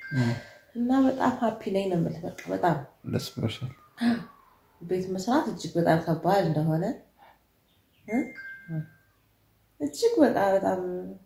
እና በጣም ሀፒ ላይ ነው የምልህ። በቃ በጣም ደስ ብሎሻል። ቤት መስራት እጅግ በጣም ከባድ እንደሆነ እ? እጅግ በጣም በጣም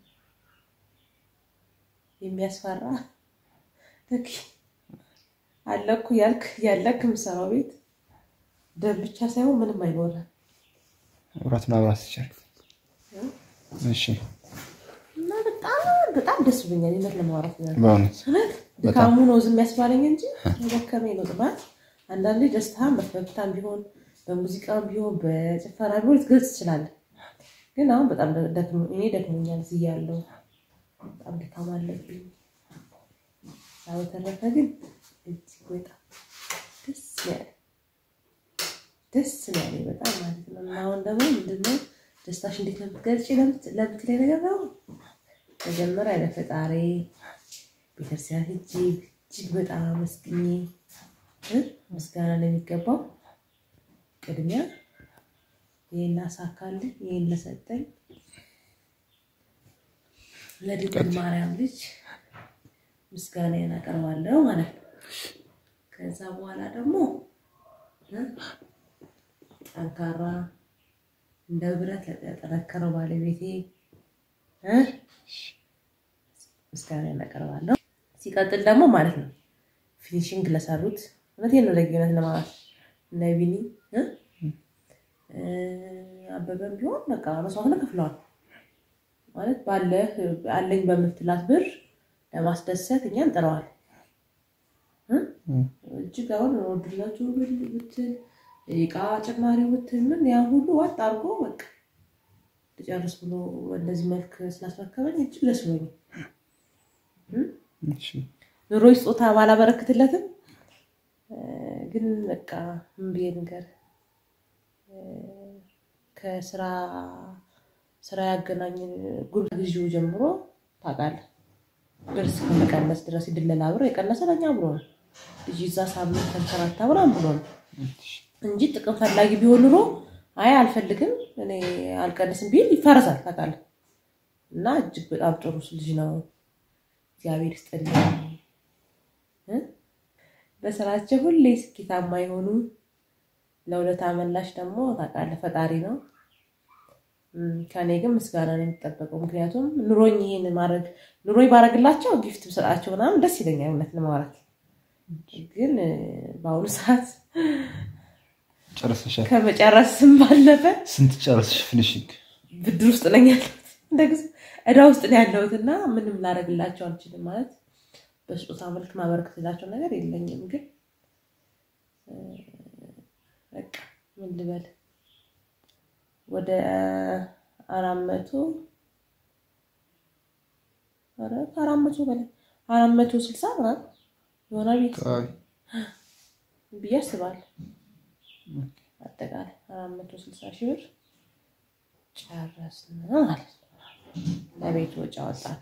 የሚያስፈራ ልክ አለኩ ያልክ ያለክ የምሰራው ቤት ደም ብቻ ሳይሆን ምንም አይሞላም። መብራት ማብራት ይቻል። እሺ እና በጣም በጣም ደስ ብሎኛል። የምር ለማውራት ነው በእውነት እውነት ድካሙ ነው ዝም ያስባለኝ እንጂ የደከመኝ ነው ጥማት። አንዳንዴ ደስታን በፈገግታም ቢሆን በሙዚቃም ቢሆን በጭፈራ ቢሆን ልትገልጽ ትችላለህ። ግን አሁን በጣም ደክሞ እኔ ደክሞኛል እዚህ ያለው በጣም ድካም አለብኝ። ያው በተረፈ ግን እጅግ በጣም ደስ ነው ያለኝ ደስ ነው ያለኝ በጣም ማለት ነው። እና አሁን ደግሞ ምንድነው ደስታሽ እንዴት ነው የምትገልጪ ለምትለኝ ነገር ነው መጀመሪያ ለፈጣሪ ቤተክርስቲያን ሄጄ እጅግ በጣም አመስግኜ እ ምስጋና ነው የሚገባው። ቅድሚያ ይህን ላሳካልኝ ይህን ለሰጠኝ ለድንግል ማርያም ልጅ ምስጋናዬን አቀርባለሁ ማለት ነው። ከዛ በኋላ ደግሞ እ ጠንካራ እንደ ብረት ለጠነከረው ባለቤቴ እ ምስጋናዬን አቀርባለሁ። ሲቀጥል ደግሞ ማለት ነው ፊኒሽንግ ለሰሩት እውነቴን ነው ደግነት ለማለት እነ ቢኒ እ አበበም ቢሆን በቃ መስዋዕት ከፍለዋል ማለት ባለህ አለኝ በምትላት ብር ለማስደሰት እኛን ጥረዋል። እጅግ አሁን ወድላችሁ ብትል እቃ ጭማሪ ብትል ምን ያ ሁሉ ዋጥ አድርጎ በቃ ልጨርስ ብሎ እንደዚህ መልክ ስላስረከበኝ እጅግ ደስ ብሎኛል። ኑሮ ስጦታ ባላበረክትለትም ግን በቃ ምን ብዬ ነገር ከስራ ስራ ያገናኝን ጉርብ ጊዜው ጀምሮ ታውቃለህ ድረስ ከመቀነስ ድረስ የድለላ ብር የቀነሰ ለኛ ብሎ ነው። ልጅ እዛ ሳምንት ተንከራታ ምናምን ብሎ ነው እንጂ ጥቅም ፈላጊ ቢሆን ኑሮ አይ አልፈልግም እኔ አልቀንስም ቢል ይፈረሳል ታውቃለህ። እና እጅግ በጣም ጥሩ ልጅ ነው። እግዚአብሔር ይስጥልኝ። በስራቸው ሁሌ ስኬታማ የሆኑ ለሁለት አመላሽ ደግሞ ታውቃለህ ፈጣሪ ነው። ከኔ ግን ምስጋና ነው የሚጠበቀው። ምክንያቱም ኑሮኝ ይሄን ማድረግ ኑሮኝ ባረግላቸው ጊፍት ብሰጣቸው ምናምን ደስ ይለኛል እውነት ለማውራት ግን በአሁኑ ሰዓት ጨረሰሻል? ከመጨረስም ባለፈ ስንት ጨረስሽ? ፊኒሽንግ ብድር ውስጥ ነኝ ያለሁት እንደ ጊዜ እዳ ውስጥ ነው ያለሁት እና ምንም ላደርግላቸው አልችልም። ማለት በስጦታ መልክ ማበረክትላቸው ነገር የለኝም። ግን በቃ ምን ልበል ወደ አራት መቶ ኧረ ከአራት መቶ በላይ አራት መቶ ስልሳ ምናምን ይሆናል ቤት ብዬ አስባለሁ። አጠቃላይ አራት መቶ ስልሳ ሺህ ብር ጨረስን ማለት ነው። ለቤት ወጪ አወጣን።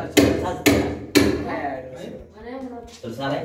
ስልሳ ላይ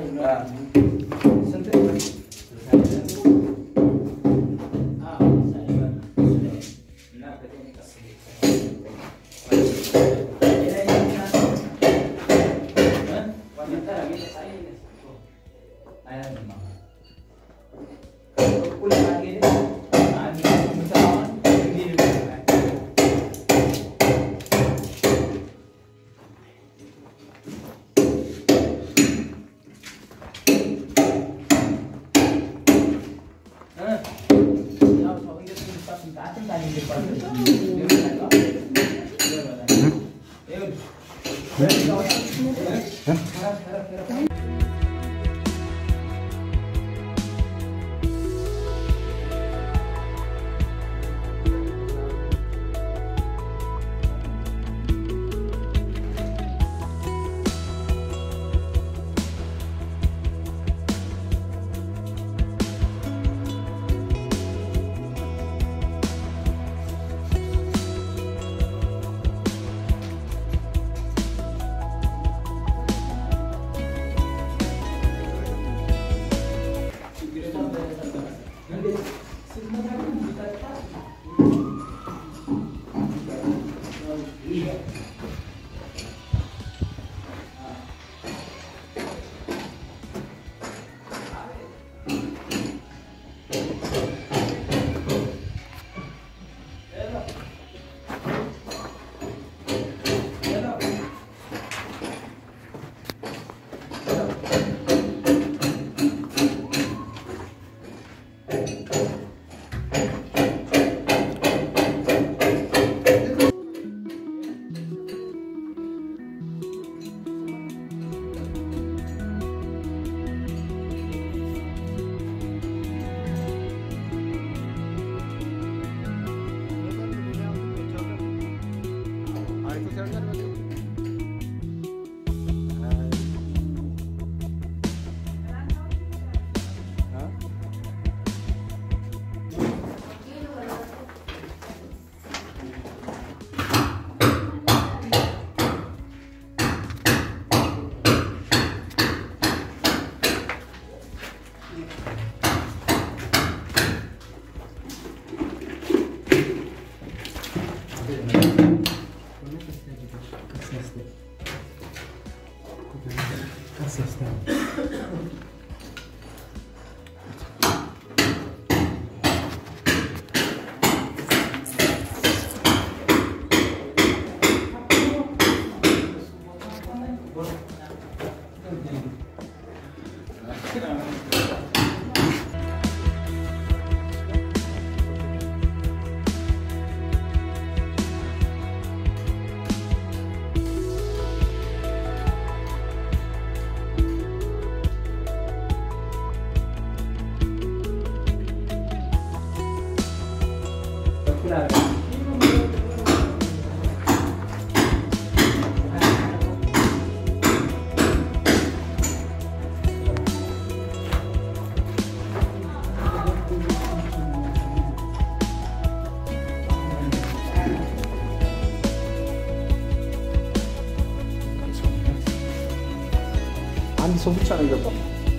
አንድ ሰው ብቻ ነው የገባው።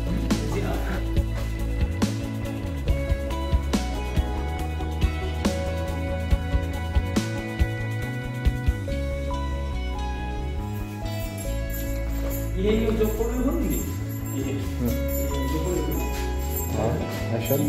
ይሄኛው ጆኮሎ ይሁን እንዴ? ይሄ አይሻልም?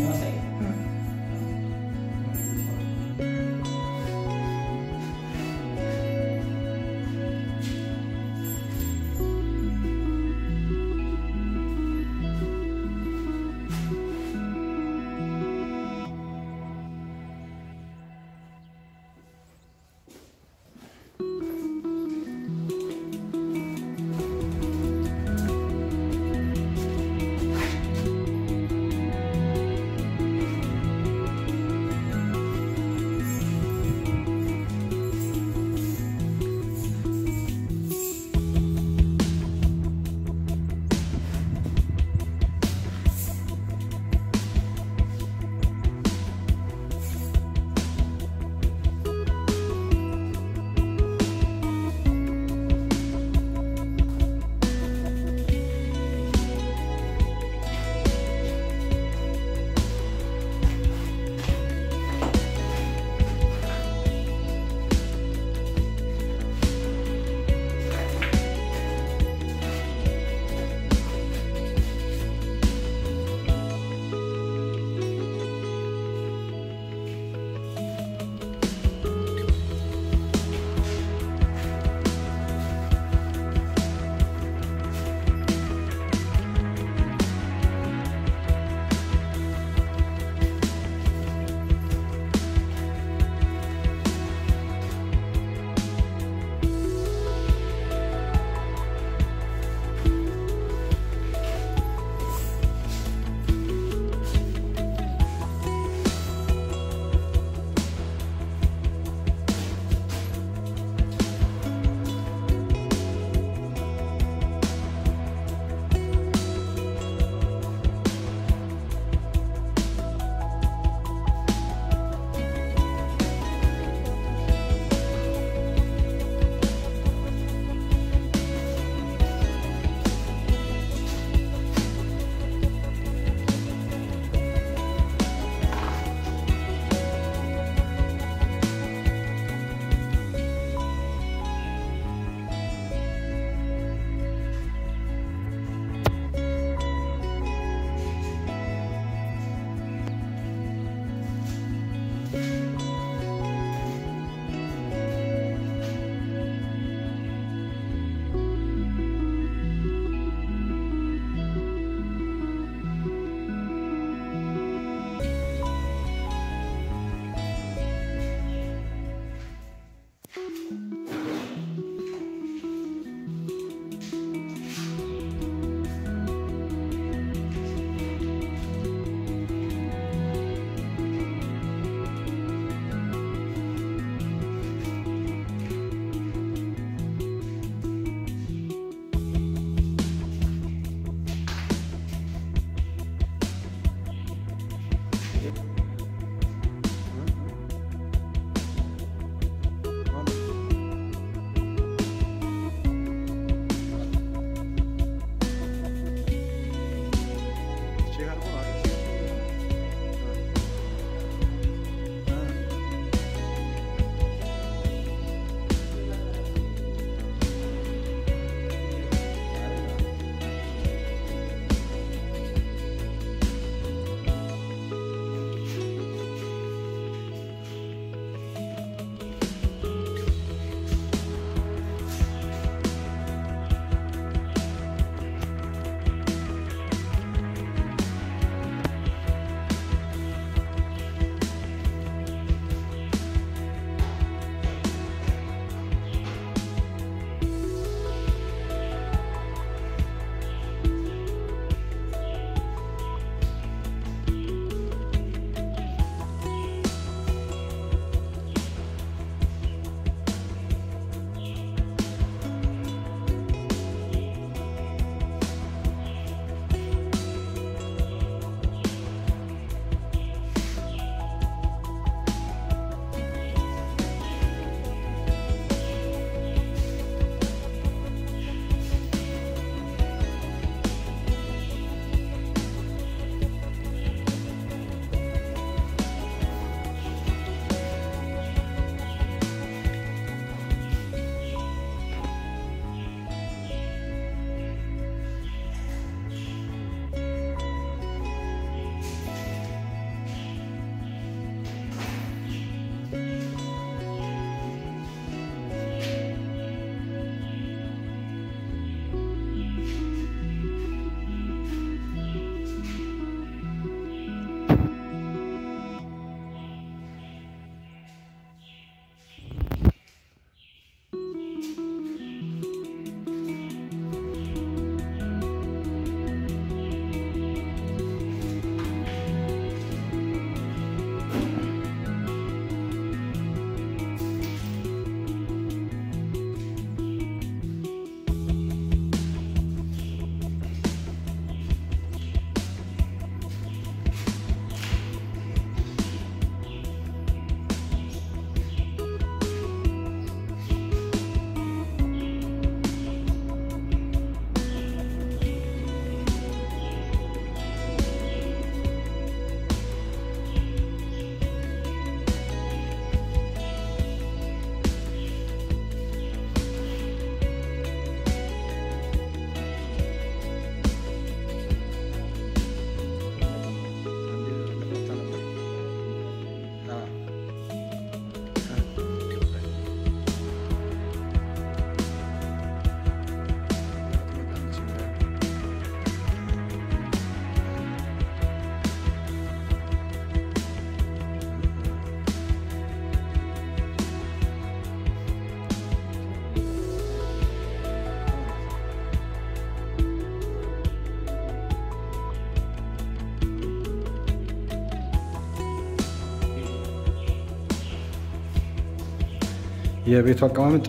የቤቱ አቀማመጥ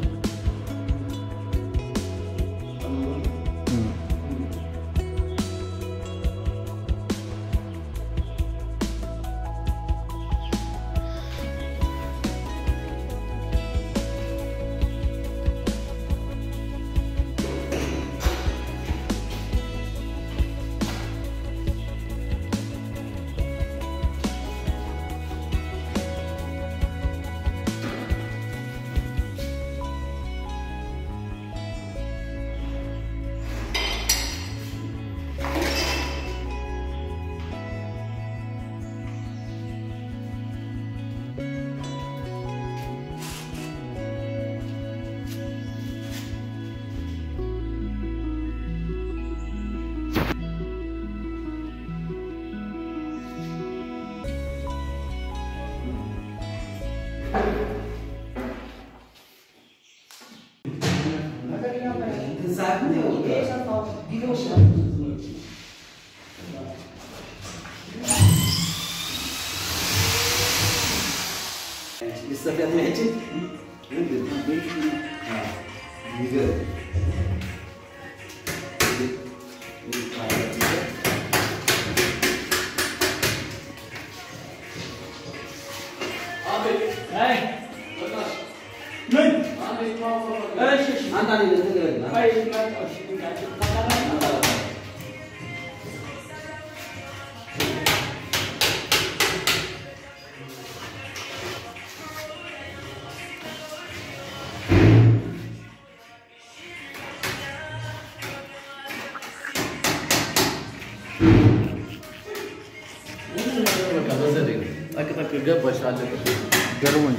ገባሽ አለቀ። ገርሞኝ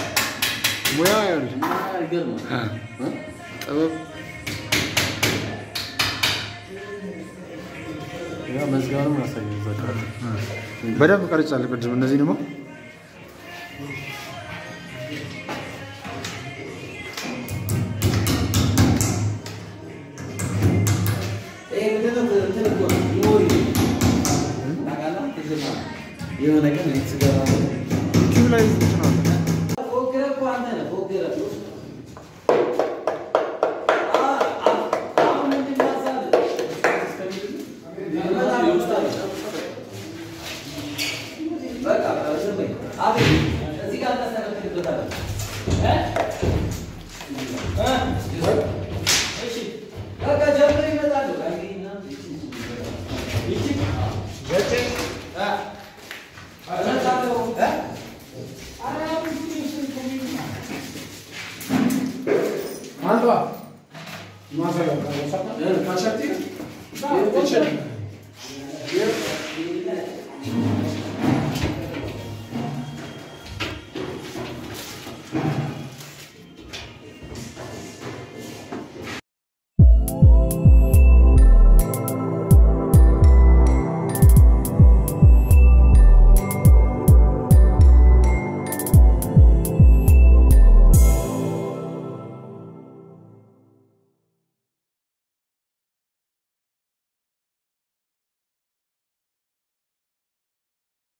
ሙያ ያሉት ይገርማል። ጥበብ ያ መዝጋኑም ያሳያል። ዘካሪ በደንብ ቀርጫለሁ። ቅድም እነዚህ ደግሞ የሆነ ቀን ቤት ስገባ ዩቲዩብ ላይ እንትን አለ። ፎግረ እኮ አንተ ነህ ፎግረ አሁን ምንድን ነው ሀሳብህ? በቃ ዝም በይ። አቤት እዚህ ጋር ታስተካክልበታለህ። እ? እ? እሺ በቃ ጀምሮ ይመጣሉ። አየህና ይቺ ዘጠኝ እ? እመጣለሁ እ? Quanto? Ma sai, lo so. እ? ካሸቲ No,